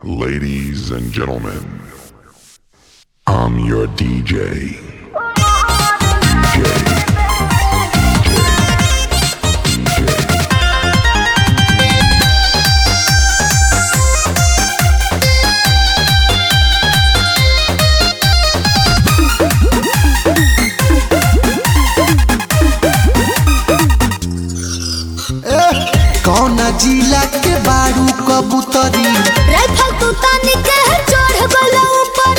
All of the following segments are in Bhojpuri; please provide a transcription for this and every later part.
Ladies and gentlemen, I'm your DJ. DJ. कौन जिला के बारू कबूतरी राइफल तू तानी के चढ़ गलो ऊपर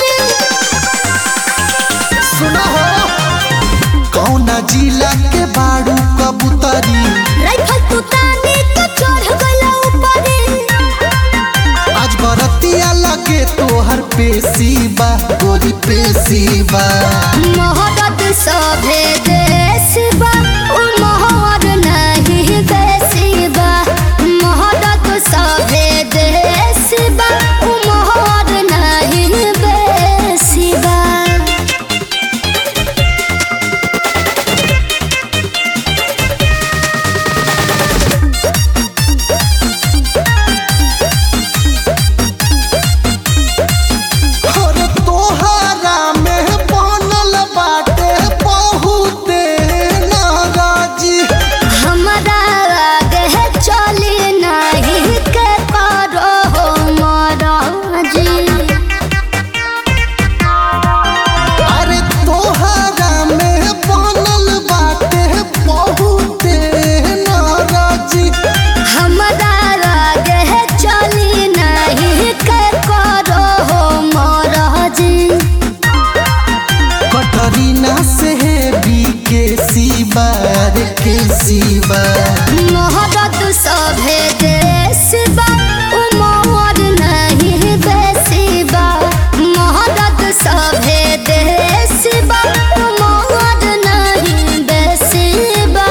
सुना हो कौन जिला के बारू कबूतरी राइफल तू तानी के चढ़ गलो ऊपर आज बरतिया लगे तोहर पेशीबा गोरी पेशीबा मोहब्बत सभे देश बा उ मोहर नहीं बेसी बा मोहब्बत सभे देश बा उ मोहर नहीं बेसी बा और तोहरा में बनल बाटे बहुते नाराजी हमरा आगे चली नहीं के करो हो महाराजी अरे तोहरा में बनल बाटे बहुते नाराजी हमरा आगे चली नहीं के करो हो महाराजी कटरीना से भी के सिवा रे के सिवा मोहब्बत सभे देश बा उ मोहर नहीं बेसी बा मोहब्बत सभे देश बा उ मोहर नहीं बेसी बा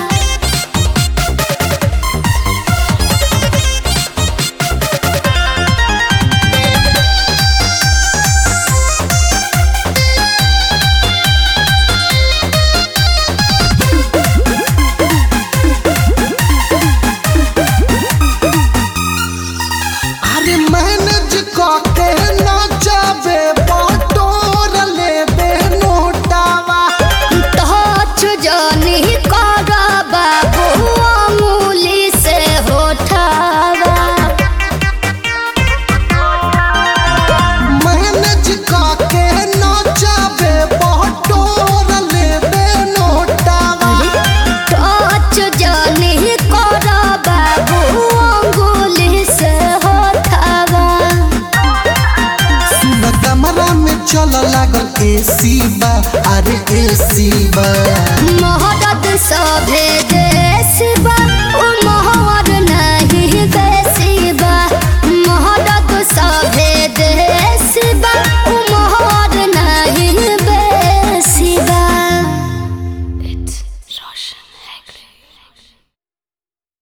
अरे मैनेज करके ना जावे बटोर लेबे नोटावा टच जानी कर बाबू अमूली से होठावा मैनेज करके ना जावे बटोर लेबे नोटावा टच जानी कर बाबू अंगुली से होठावा सुन कमरा में चल लागल एसी बा अरे एसी बा मोह